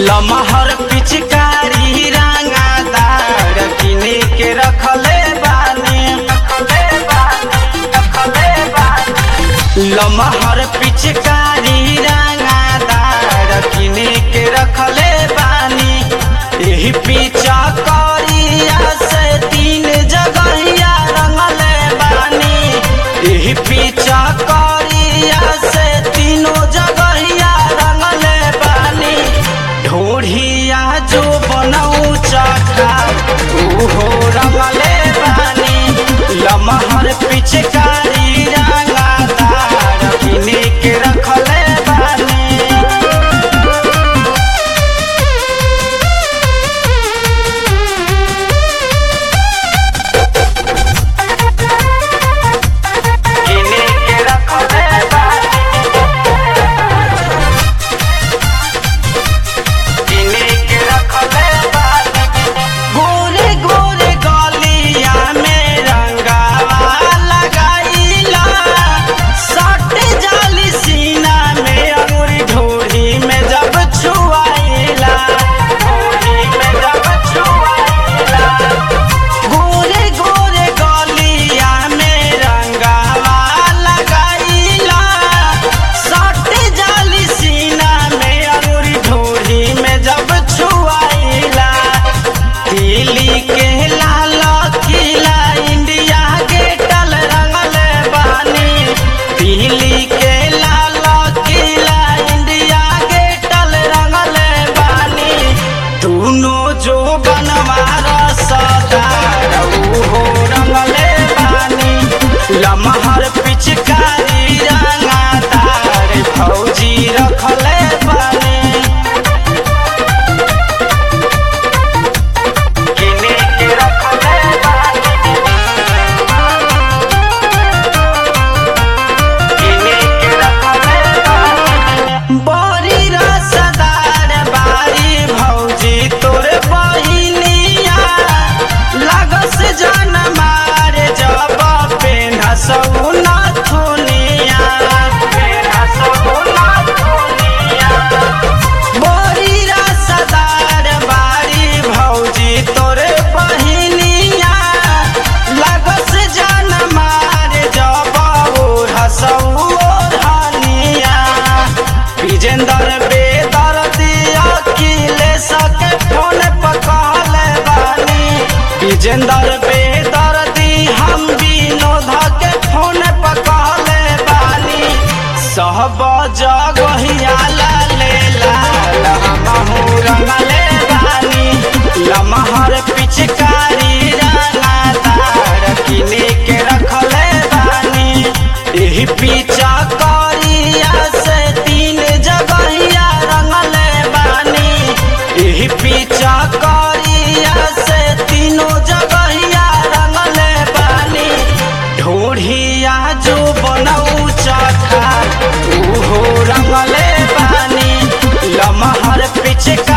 लमहर पिचकारी रंगादार किने के रखले बानी रखले बानी रखले बानी लमहर पिचकारी रंगादार किने के रखले बानी एही पीछा करिया से तीन जगहिया रंगले बानी एही पीछा करिया से तीनों जगहिया रंगले बानी ढोढ़िया जो बनऊ चखा उहो रंगले बानी लमहर पिचकारी रंगादार किने के रखले बानी किने के रखले बानी किने के रखले बानी गोरे गोरे गलिया में रंगावा लगाईला सट जाली सीना में अंगुरी ढोरी में जब छुआईला ढोरी में जब छुआईला गोरे गोरे गलिया में रंगावा लगाईला सट जाली सीना में अंगुरी ढोरी में जब छुआईला दिल्ली के लाल किला इंडिया गेटल रंगले बानी दिल्ली के लाल किला इंडिया गेटल रंगले बानी दोनों जो बनवार सदार हो रंगले बानी लमहर पिचकारी रंगादार फौजी रखले बानी किने के रखले बानी किने के रखले बानी बड़ी रसदार बारी भौजी तोर बहिनिया लगस जन मारे जब पेन्हस नथुनिया पेन्हस नथुनिया बड़ी रसदार बारी भौजी तोरे बहिनिया लगस जन मारे जब ओढ़सौ ओढ़निया विजेंदर बेदर दिया किले सके फोन पकड़ले बानी विजेंदर बेदर दी हम विनोद के फोन पकड़ले बानी सब जगहिया लाले लाल हमहू रंगले बानी लमहर पिचकारी रंगादार किने के रखले बानी एही पीछा करिया से तीन जगहिया रंगले बानी एही पीछा करिया से तीनों जगहिया रंगले बानी ढोढ़िया जो बनऊ चखा उहो रंगले बानी लमहर पिचका